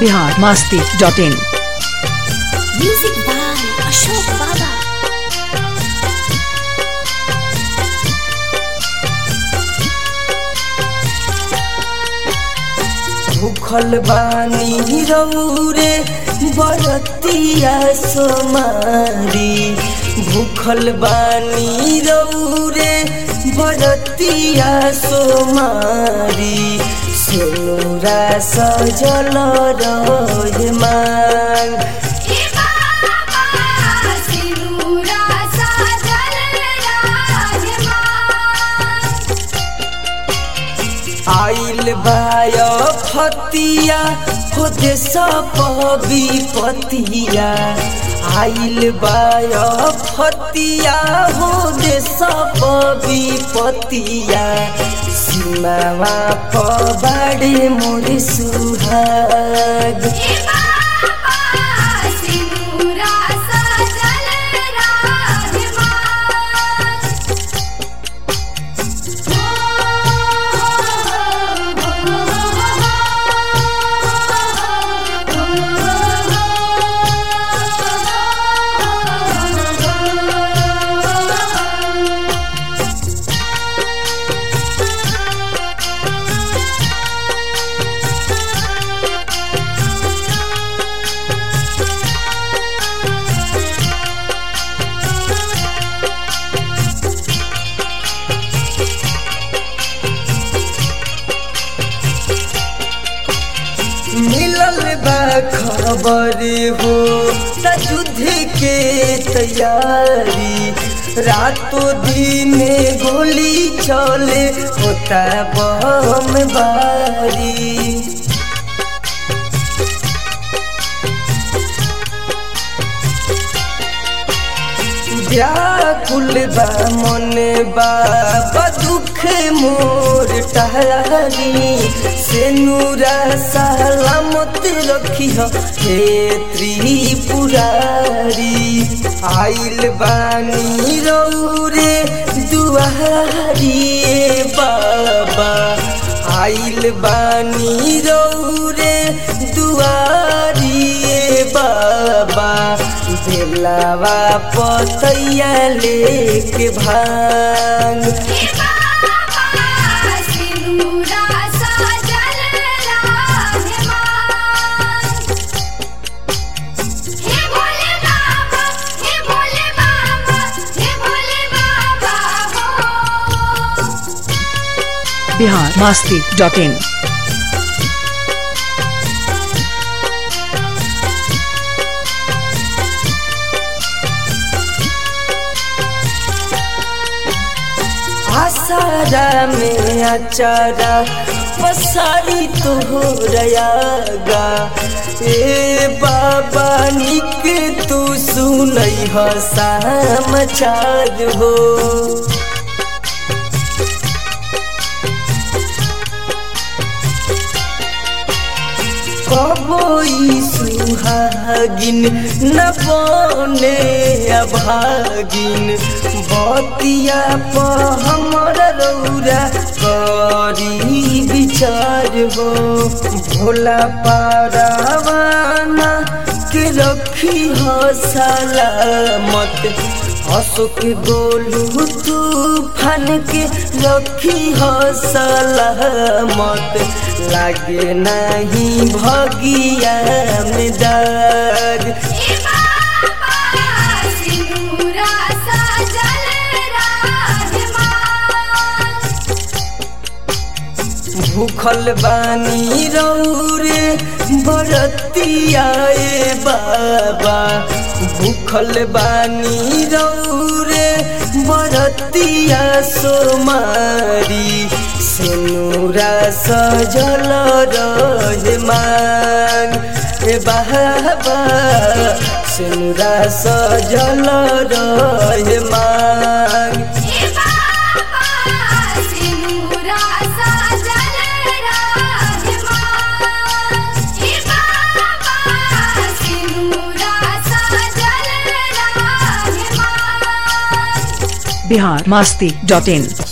Bihar Masti dot in Music by Ashok Baba. भूखल बानी रौरे बरतिया सोमारी भूखल बानी रौरे बरतिया सोमारी सोरा सजल रहे मांग आइल बाय फतिया खुद सब विपतिया आइल बाय फतिया हो दे सब विपतिया सीमावा पबाड़े मोर सुहाग मिलल बा खबर हो त युद्ध के तैयारी रातों दिन गोली चले होता बम बारी व्याकुल बा मन बा दुख मोर टहरी से नूरा सलामत रखी हे त्रिपुरारी आइल बानी रौरे दुआरी ए बाबा आइल बानी रौरे दुआरी ए बाबा बेलावा पतैया लेके भांग बिहार मास्ती डॉट इन आसारा में अचारा पसारी तो हो रयागा ए बाबा निक तू सुनई ह समाचार हो कबोई सुहागिन न बने अभागिन बतिया प हमर रौरा करी विचार हो भोला पारावाना के रखी हो सलामत अशोक गोलू तूफान के रखी हो सलामत लागे नहीं भगिया में दाग भूखल बानी रौरे बरतिया ए बाबा भूखल बानी रौरे बरतिया सोमारी सेनुरा सजल रहे मांग ए बाबा सेनुरा सजल रहे मांग बिहार मास्ती डॉट इन